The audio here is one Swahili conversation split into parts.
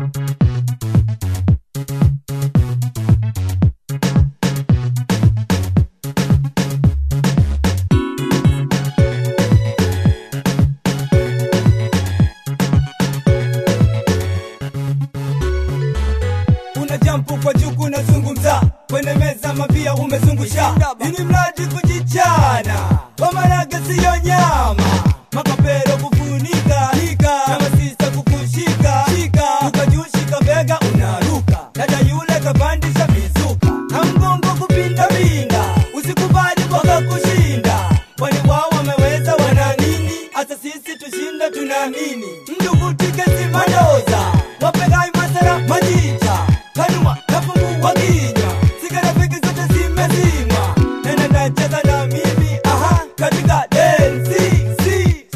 una jampu kwa juu kunazungumza kwenye meza mapia umezungusha ini mradi kujichana wamaraga siyo nyama makapero kufunika hika na masisa kukushika shika ukajushika bega unaruka dada yule kapandisha mizuka na mgongo kupindapinda usikubali waka kushinda kwani wao wameweza wana nini hata sisi tushinda tunaamini ndugu tikesimadoza wapegai masara majicha kanuma nafungua kinywa sigarafiki zote zimezima nena nacheza na mimi aha katika densi si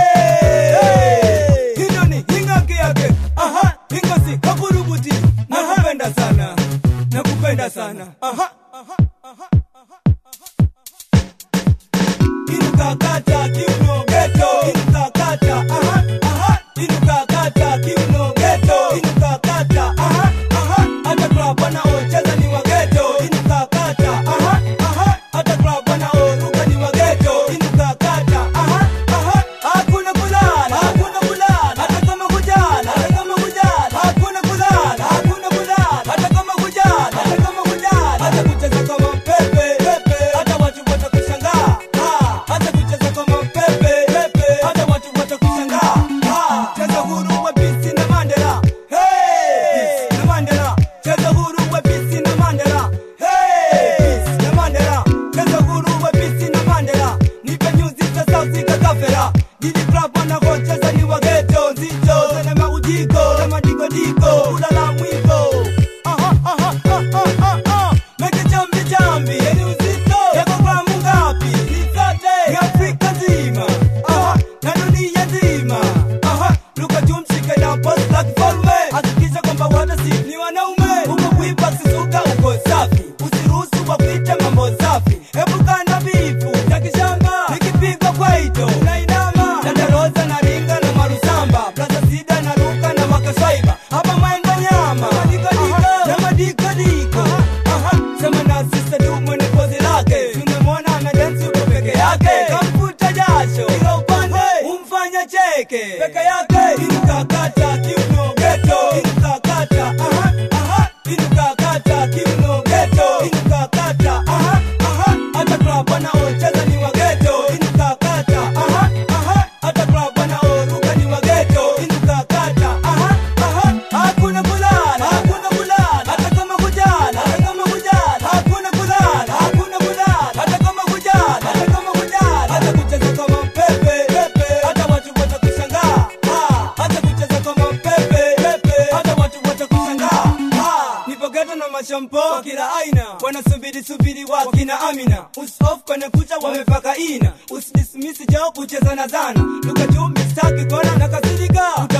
hey. hilo ni hingaki yake aha hingosi kakurubuti nakupenda sana nakupenda sana aha inukakata kiuno geto inukakata aha aha inukakata kiuno geto inukakata aha aha hata club wanaocheza ni wa geto inukakata aha aha hata club wanaoruka ni wa geto inukakata aha aha hakuna kulala hakuna kulala hata kama kujala hata kama kujala hakuna kulala hakuna kulala hata kama kujala hata kama kujala hata kucheza kama pepe pepe hata watu watakushangaa Ah, hata kucheza kama pepe pepe hata watu watakushangaa Ah, cheza huru wa bisi na Mandela hey Peace na Mandela cheza huru wa bisi na Mandela hey Peace na Mandela cheza huru wa bisi na Mandela nipe nyuzi za sauti kakafera Didi club wanakocheza ni wa ghetto nzito zana maujiko na madikodiko ulala mwiko aha aha aha aha aha meke chambi chambi yeni uzito yako gramu ngapi nisote ni Afrika nzima aha na dunia nzima aha luka tumshike na post la kifalme hakikisha kwamba wote si ni wanaume uko kuipa sisuka uko safi usiruhusu wa kuita mambo safi epuka na bifu za kishamba nikipigwa kwaito unainama dandaroza na ringa na marusamba plaza sida na ruka na makaswaiba hapa maengo nyama na madikodiko Aha, sema na sista du mwenye pozi lake tumemwona ana dansi uko peke yake kamfuta jasho ila upande umfanya cheke peke yake inukakata kiuno geto inukakata aha aha inukakata kiuno geto inukakata aha aha hata club wanaocheza ni wa geto inukakata aha aha hata club wanaoruka ni wa geto inukakata aha aha hakuna kulala hakuna kulala hata kama kujala hata kama kujala hakuna kulala hakuna kulala hata kama kujala hata kama kujala hata kucheza kama pepe pepe hata watu watakushangaa Ah, hata kucheza kama pepe pepe hata watu watakushangaa Ah, nipo geto na mashampo wa kila aina wanasubiri subiri wakina amina usof kwenye kucha wamepaka ina usidismisi jao kucheza na zana luka juu mistaki kona na kasirika